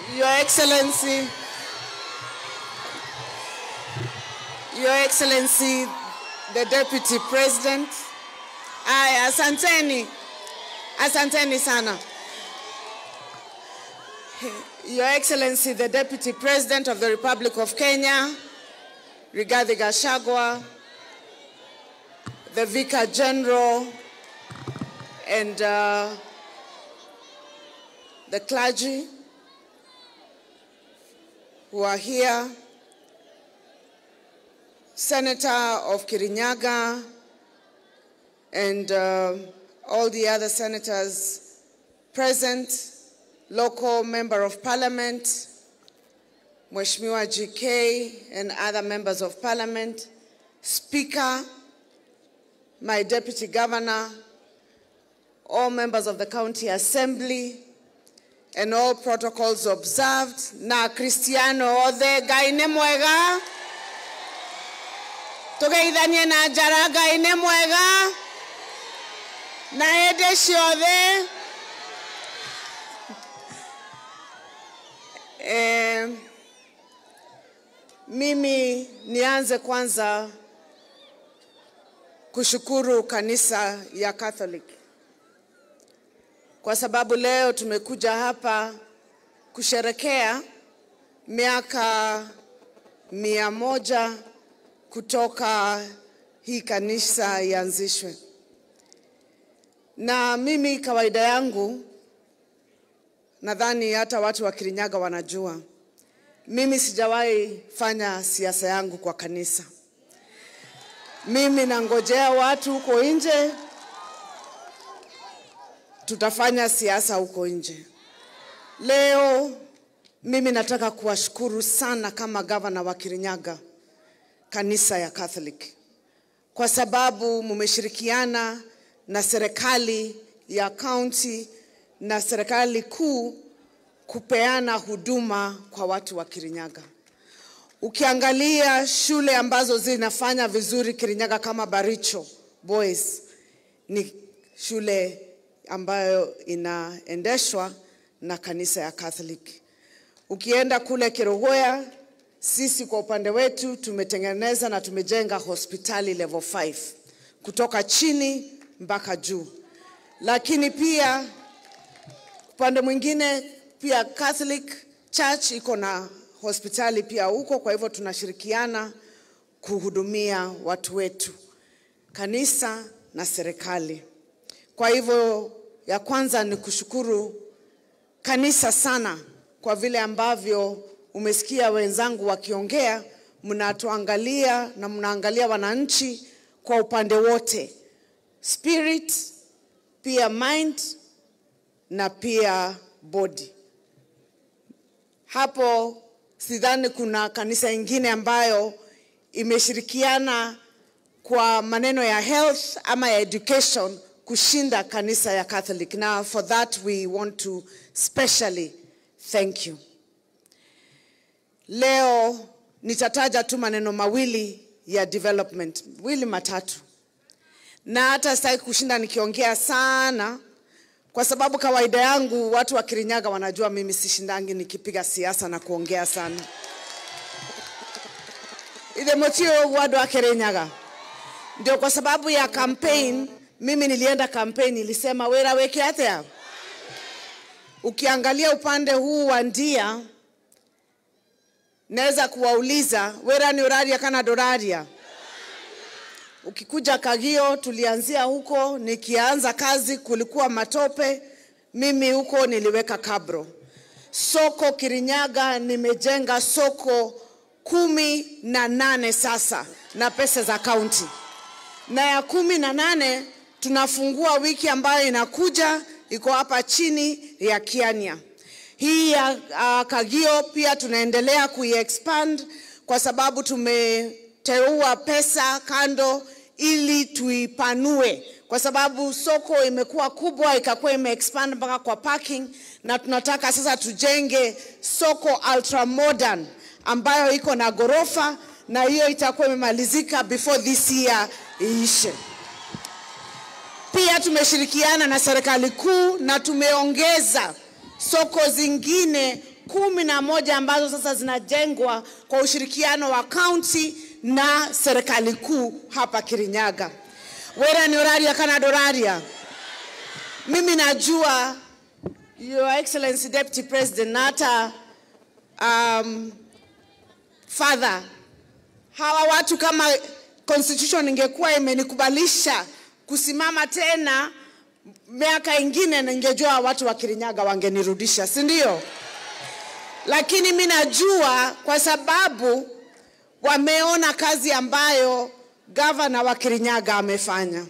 Your Excellency, Your Excellency, the Deputy President. Aya, asanteni, asanteni sana. Your Excellency, the Deputy President of the Republic of Kenya, Rigathi Gachagua, the Vicar General, and uh, the clergy who are here, Senator of Kirinyaga, and uh, all the other senators present, local member of parliament, Mheshimiwa GK, and other members of parliament, speaker, my deputy governor, all members of the county assembly, and all protocols observed. Na Cristiano othe Ngai nĩ mwega. Tũgeithanie na njara Ngai nĩ mwega. Na hĩndĩ ciothe. Eh, mimi nianze kwanza kushukuru kanisa ya Catholic kwa sababu leo tumekuja hapa kusherekea miaka mia moja kutoka hii kanisa ianzishwe. Na mimi kawaida yangu, nadhani hata watu wa Kirinyaga wanajua, mimi sijawahi fanya siasa yangu kwa kanisa. Mimi nangojea watu huko nje tutafanya siasa huko nje. Leo mimi nataka kuwashukuru sana kama gavana wa Kirinyaga, kanisa ya Catholic, kwa sababu mumeshirikiana na serikali ya kaunti na serikali kuu kupeana huduma kwa watu wa Kirinyaga. Ukiangalia shule ambazo zinafanya vizuri Kirinyaga kama Baricho Boys ni shule ambayo inaendeshwa na kanisa ya Catholic. Ukienda kule Kerugoya, sisi kwa upande wetu tumetengeneza na tumejenga hospitali level 5 kutoka chini mpaka juu, lakini pia upande mwingine pia Catholic Church iko na hospitali pia huko, kwa hivyo tunashirikiana kuhudumia watu wetu, kanisa na serikali. Kwa hivyo ya kwanza ni kushukuru kanisa sana kwa vile ambavyo umesikia wenzangu wakiongea, mnatuangalia na mnaangalia wananchi kwa upande wote, spirit pia mind na pia body. Hapo sidhani kuna kanisa ingine ambayo imeshirikiana kwa maneno ya health ama ya education kushinda kanisa ya Catholic. Now for that we want to specially thank you. Leo nitataja tu maneno mawili ya development, mawili matatu, na hata sitaki kushinda nikiongea sana, kwa sababu kawaida yangu watu wa Kirinyaga wanajua mimi sishindangi nikipiga siasa na kuongea sana. Ithe mutio wadu wa Kirinyaga, ndio kwa sababu ya campaign mimi nilienda kampeni, nilisema wera weke atia. Ukiangalia upande huu wa Ndia, naweza kuwauliza wera ni uraria kana doraria. Ukikuja Kagio, tulianzia huko, nikianza kazi kulikuwa matope, mimi huko niliweka kabro. Soko Kirinyaga nimejenga soko kumi na nane sasa na pesa za kaunti, na ya kumi na nane tunafungua wiki ambayo inakuja, iko hapa chini ya Kiania. Hii ya uh, Kagio pia tunaendelea kuiexpand kwa sababu tumeteua pesa kando ili tuipanue, kwa sababu soko imekuwa kubwa ikakuwa imeexpand mpaka kwa parking, na tunataka sasa tujenge soko ultra modern ambayo iko na ghorofa, na hiyo itakuwa imemalizika before this year iishe. Pia tumeshirikiana na serikali kuu na tumeongeza soko zingine kumi na moja ambazo sasa zinajengwa kwa ushirikiano wa kaunti na serikali kuu hapa Kirinyaga. Wera ni oraria kana doraria. Mimi najua Your Excellency Deputy President na hata um, father, hawa watu kama constitution ingekuwa imenikubalisha kusimama tena miaka ingine, ningejua watu wa Kirinyaga wangenirudisha, si ndio? Lakini mi najua kwa sababu wameona kazi ambayo gavana wa Kirinyaga amefanya.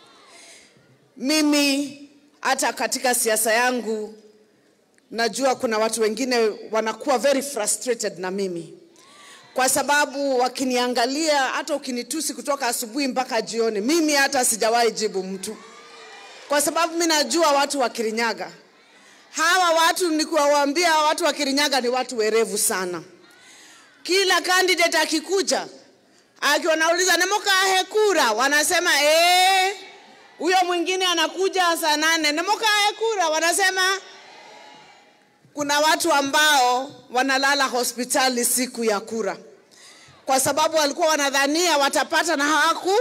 Mimi hata katika siasa yangu najua kuna watu wengine wanakuwa very frustrated na mimi kwa sababu wakiniangalia, hata ukinitusi kutoka asubuhi mpaka jioni, mimi hata sijawahi jibu mtu, kwa sababu mi najua watu wa Kirinyaga hawa watu ni kuwaambia watu wa Kirinyaga ni watu werevu sana. Kila candidate akikuja akiwa nauliza nemokahe kura, wanasema eh, huyo mwingine anakuja saa nane nemokahe kura, wanasema kuna watu ambao wanalala hospitali siku ya kura kwa sababu walikuwa wanadhania watapata na hawaku.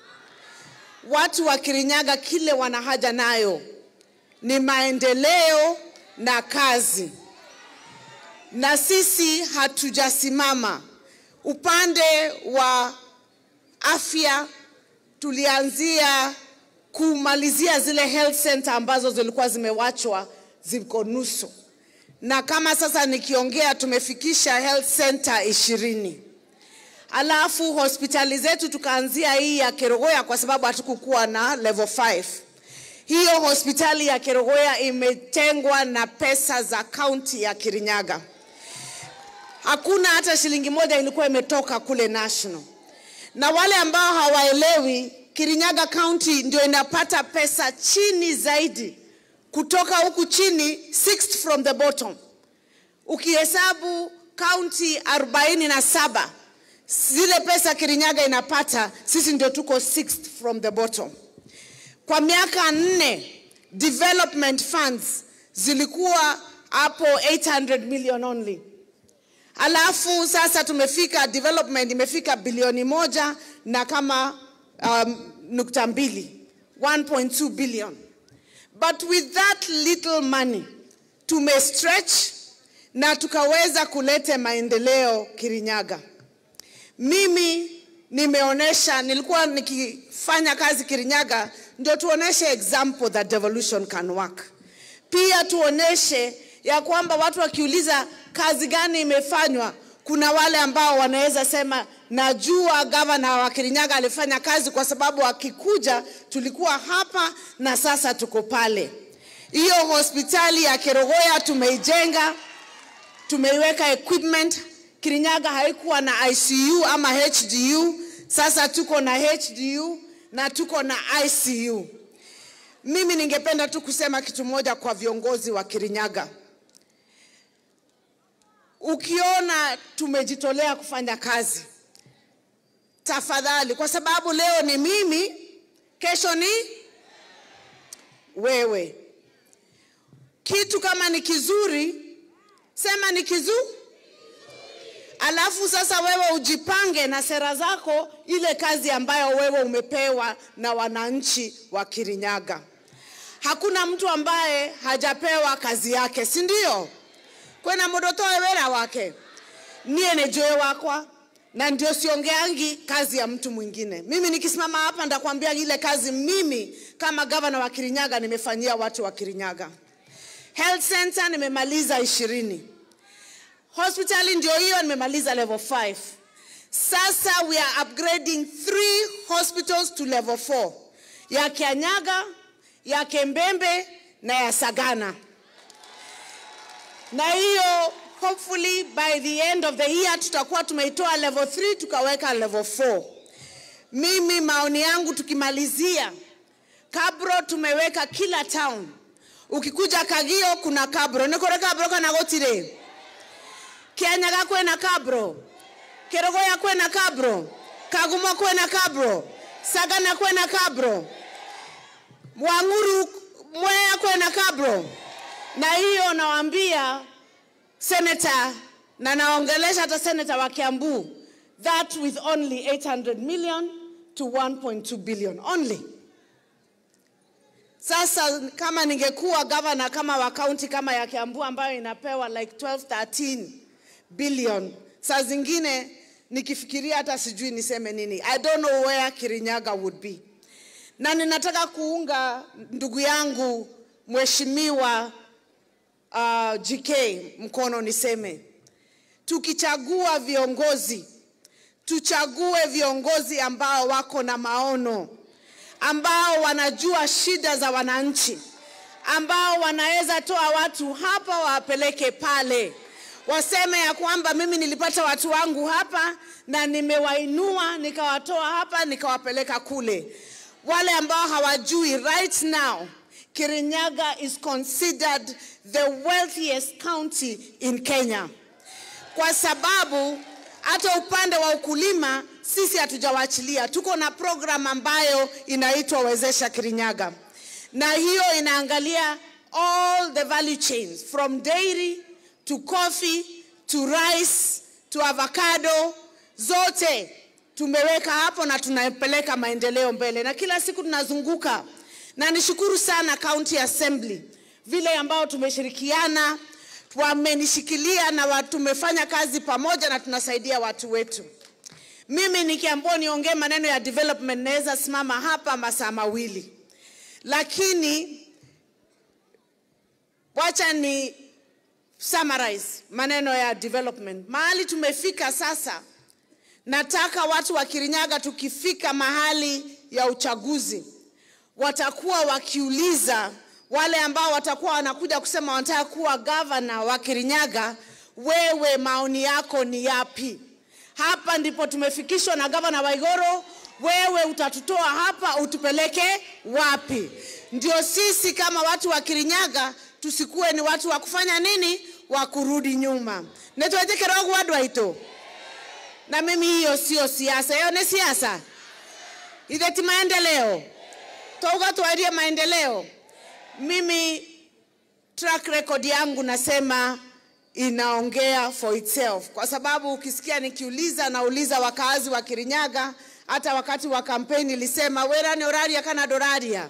Watu wa Kirinyaga kile wana haja nayo ni maendeleo na kazi, na sisi hatujasimama upande wa afya. Tulianzia kumalizia zile health center ambazo zilikuwa zimewachwa ziko nusu na kama sasa nikiongea tumefikisha health center ishirini. Alafu hospitali zetu tukaanzia hii ya Kerogoya kwa sababu hatukukuwa na level 5. Hiyo hospitali ya Kerogoya imetengwa na pesa za kaunti ya Kirinyaga. Hakuna hata shilingi moja ilikuwa imetoka kule national. Na wale ambao hawaelewi, Kirinyaga County ndio inapata pesa chini zaidi kutoka huku chini, sixth from the bottom. Ukihesabu kaunti 47 zile pesa Kirinyaga inapata, sisi ndio tuko sixth from the bottom. Kwa miaka nne development funds zilikuwa hapo 800 million only. Alafu sasa tumefika development imefika bilioni moja na kama um, nukta mbili 1.2 billion but with that little money tumestretch na tukaweza kuleta maendeleo Kirinyaga. Mimi nimeonesha, nilikuwa nikifanya kazi Kirinyaga, ndio tuoneshe example that devolution can work. Pia tuoneshe ya kwamba watu wakiuliza kazi gani imefanywa, kuna wale ambao wanaweza sema najua gavana wa Kirinyaga alifanya kazi kwa sababu akikuja tulikuwa hapa na sasa tuko pale. Hiyo hospitali ya Kerogoya tumeijenga, tumeiweka equipment. Kirinyaga haikuwa na ICU ama HDU, sasa tuko na HDU na tuko na ICU. Mimi ningependa tu kusema kitu moja kwa viongozi wa Kirinyaga. Ukiona tumejitolea kufanya kazi, tafadhali, kwa sababu leo ni mimi, kesho ni wewe. Kitu kama ni kizuri, sema ni kizuri, alafu sasa wewe ujipange na sera zako, ile kazi ambayo wewe umepewa na wananchi wa Kirinyaga. Hakuna mtu ambaye hajapewa kazi yake, si ndio? kwena mundu toe wira wake niye ni njui wakwa na ndio siongeangi kazi ya mtu mwingine. Mimi nikisimama hapa ndakwambia ile kazi mimi kama gavana wa Kirinyaga nimefanyia watu wa Kirinyaga. Health center nimemaliza ishirini. Hospitali ndio hiyo nimemaliza level 5. Sasa we are upgrading three hospitals to level 4. Ya Kianyaga, ya Kembembe na ya Sagana na hiyo hopefully by the end of the year tutakuwa tumeitoa level 3 tukaweka level 4. Mimi maoni yangu tukimalizia kabro tumeweka kila town. Ukikuja Kagio kuna kabro, nikore kabro kana gotire. Kianyaga kwena kabro. Kerogoya kwena kabro. Kagumo kwena kabro. Sagana kwena kabro. Wanguru Mwea kwena kabro na hiyo nawaambia senator na naongelesha hata senator wa Kiambu that with only 800 million to 1.2 billion only. Sasa kama ningekuwa governor kama wa county kama ya Kiambu ambayo inapewa like 12 13 billion, saa zingine nikifikiria hata sijui niseme nini. I don't know where Kirinyaga would be. Na ninataka kuunga ndugu yangu mheshimiwa uh, GK mkono niseme, tukichagua viongozi tuchague viongozi ambao wako na maono, ambao wanajua shida za wananchi, ambao wanaweza toa watu hapa wawapeleke pale, waseme ya kwamba mimi nilipata watu wangu hapa na nimewainua nikawatoa hapa nikawapeleka kule. Wale ambao hawajui, right now Kirinyaga is considered the wealthiest county in Kenya kwa sababu hata upande wa ukulima sisi hatujawaachilia. Tuko na program ambayo inaitwa Wezesha Kirinyaga, na hiyo inaangalia all the value chains from dairy to coffee to rice to avocado, zote tumeweka hapo na tunapeleka maendeleo mbele, na kila siku tunazunguka, na nishukuru sana County Assembly vile ambao tumeshirikiana wamenishikilia na watu tumefanya kazi pamoja na tunasaidia watu wetu. Mimi nikiambiwa niongee maneno ya development naweza simama hapa masaa mawili, lakini wacha ni summarize maneno ya development. Mahali tumefika sasa, nataka watu wa Kirinyaga tukifika mahali ya uchaguzi watakuwa wakiuliza wale ambao watakuwa wanakuja kusema wanataka kuwa gavana wa Kirinyaga, wewe maoni yako ni yapi? Hapa ndipo tumefikishwa na gavana Waigoro, wewe utatutoa hapa utupeleke wapi? Ndio sisi kama watu wa Kirinyaga tusikuwe ni watu wa kufanya nini, wa kurudi nyuma. netwetekerogu wadwaito na mimi, hiyo sio siasa, hiyo ni siasa itheti maendeleo touga twarie maendeleo mimi track record yangu nasema inaongea for itself, kwa sababu ukisikia nikiuliza, nauliza wakaazi wa Kirinyaga. Hata wakati wa kampeni nilisema werane oraria kana doraria,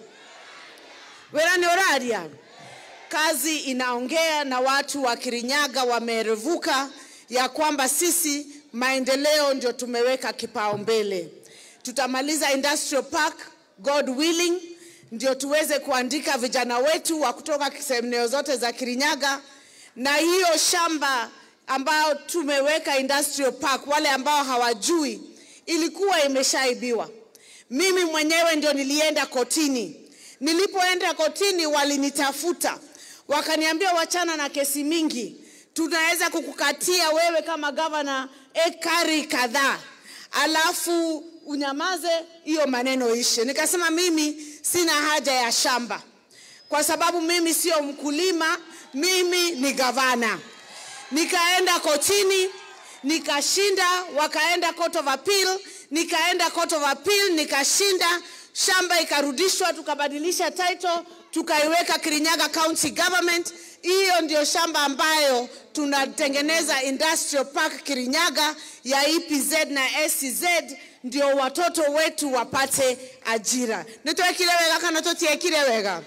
werane oraria. Kazi inaongea na watu wa Kirinyaga wamerevuka ya kwamba sisi maendeleo ndio tumeweka kipaumbele. Tutamaliza industrial park God willing ndio tuweze kuandika vijana wetu wa kutoka sehemu zote za Kirinyaga, na hiyo shamba ambao tumeweka industrial park, wale ambao hawajui, ilikuwa imeshaibiwa. Mimi mwenyewe ndio nilienda kotini. Nilipoenda kotini, walinitafuta wakaniambia, wachana na kesi mingi, tunaweza kukukatia wewe kama gavana ekari kadhaa, alafu unyamaze, hiyo maneno ishe. Nikasema mimi sina haja ya shamba kwa sababu mimi sio mkulima, mimi ni gavana. Nikaenda kotini nikashinda, wakaenda court of appeal, nikaenda court of appeal nikashinda, shamba ikarudishwa, tukabadilisha title, tukaiweka Kirinyaga County Government. Hiyo ndio shamba ambayo tunatengeneza industrial park Kirinyaga ya EPZ na SCZ ndio watoto wetu wapate ajira. nitwekire wega kana tutiekire wega?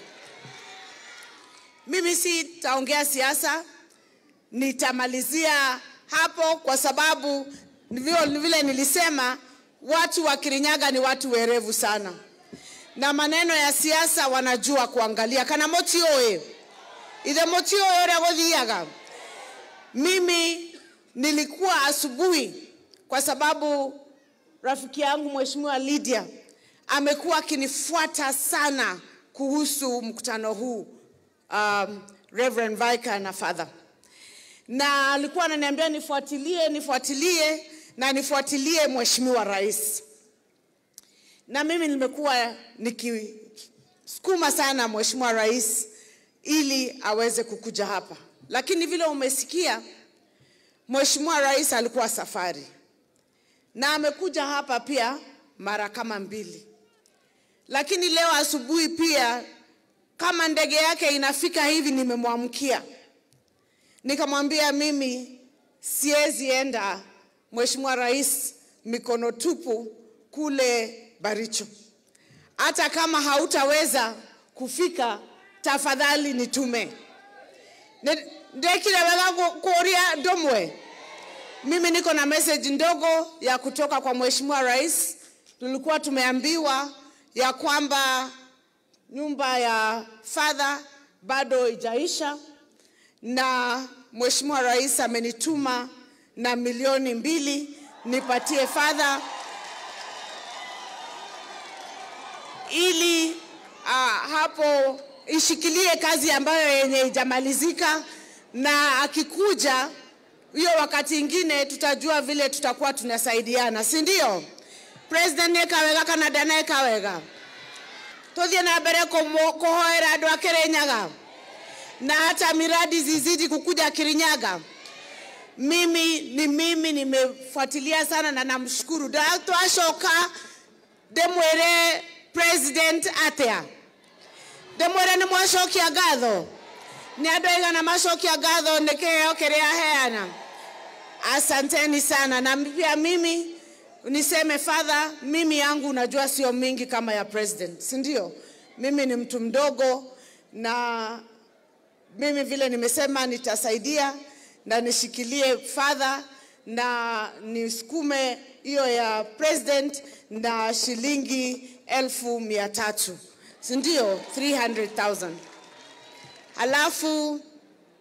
Mimi sitaongea siasa, nitamalizia hapo kwa sababu vile nilisema, watu wa Kirinyaga ni watu werevu sana, na maneno ya siasa wanajua kuangalia. kana moti oe ithe moti oe uria guthiaga. Mimi nilikuwa asubuhi kwa sababu rafiki yangu Mheshimiwa Lydia amekuwa akinifuata sana kuhusu mkutano huu um, Reverend Vicar na Father, na alikuwa ananiambia nifuatilie, nifuatilie na nifuatilie Mheshimiwa Rais, na mimi nimekuwa nikisukuma sana Mheshimiwa Rais ili aweze kukuja hapa, lakini vile umesikia Mheshimiwa Rais alikuwa safari na amekuja hapa pia mara kama mbili, lakini leo asubuhi pia kama ndege yake inafika hivi, nimemwamkia Nikamwambia mimi siwezi enda Mheshimiwa Rais mikono tupu kule Baricho. Hata kama hautaweza kufika, tafadhali nitume. Ne- Ndekile wega kuoria domwe. Mimi niko na message ndogo ya kutoka kwa Mheshimiwa Rais. Tulikuwa tumeambiwa ya kwamba nyumba ya father bado ijaisha na Mheshimiwa Rais amenituma na milioni mbili nipatie father ili uh, hapo ishikilie kazi ambayo yenye ijamalizika, na akikuja hiyo wakati ingine tutajua vile tutakuwa tunasaidiana, si ndio? President nekawega kana ndanekawega tuthie na mbere kumo- kuhoera andu a Kirinyaga na hata miradi zizidi kukuja Kirinyaga. Mimi ni mimi nimefuatilia sana na namshukuru Da- twacoka ndimwire president atia ndimwire nĩ mwacokia ngatho nĩ andũ aigana macokia ngatho nĩ kĩheo kĩrĩa heana asanteni sana na pia mimi niseme father mimi yangu unajua sio mingi kama ya president si ndio mimi ni mtu mdogo na mimi vile nimesema nitasaidia na nishikilie father na nisukume hiyo ya president na shilingi elfu mia tatu si ndio 300,000 halafu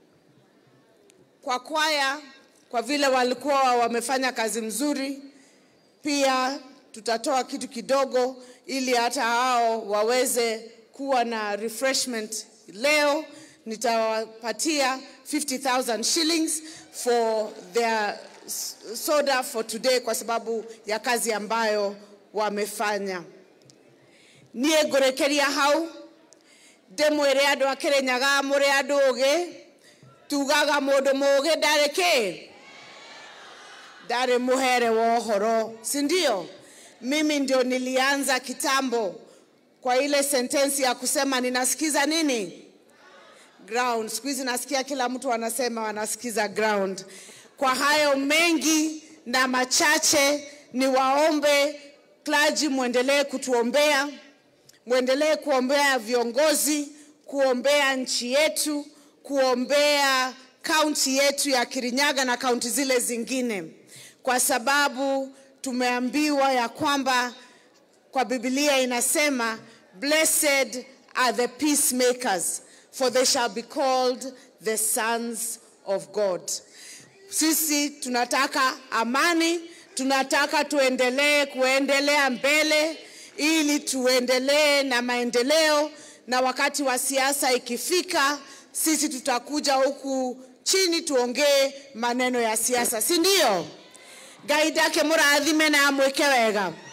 kwa kwaya kwa vile walikuwa wamefanya kazi mzuri pia tutatoa kitu kidogo ili hata hao waweze kuwa na refreshment leo nitawapatia 50000 shillings for their s- soda for today kwa sababu ya kazi ambayo wamefanya niä ngå rä kä ria hau ndä mwä re andå a kä rä nyaga må rä andå å gä tugaga må ndå må gä ndarä kä ndarĩ muhere wa uhoro si ndio mimi ndio nilianza kitambo kwa ile sentensi ya kusema ninasikiza nini ground siku hizi nasikia kila mtu anasema wanasikiza ground kwa hayo mengi na machache ni waombe klaji mwendelee kutuombea mwendelee kuombea viongozi kuombea nchi yetu kuombea kaunti yetu ya kirinyaga na kaunti zile zingine kwa sababu tumeambiwa ya kwamba kwa Biblia inasema blessed are the peacemakers for they shall be called the sons of God. Sisi tunataka amani, tunataka tuendelee kuendelea mbele ili tuendelee na maendeleo, na wakati wa siasa ikifika, sisi tutakuja huku chini tuongee maneno ya siasa, si ndio? Ngai ndake mũrathime na amwĩke wega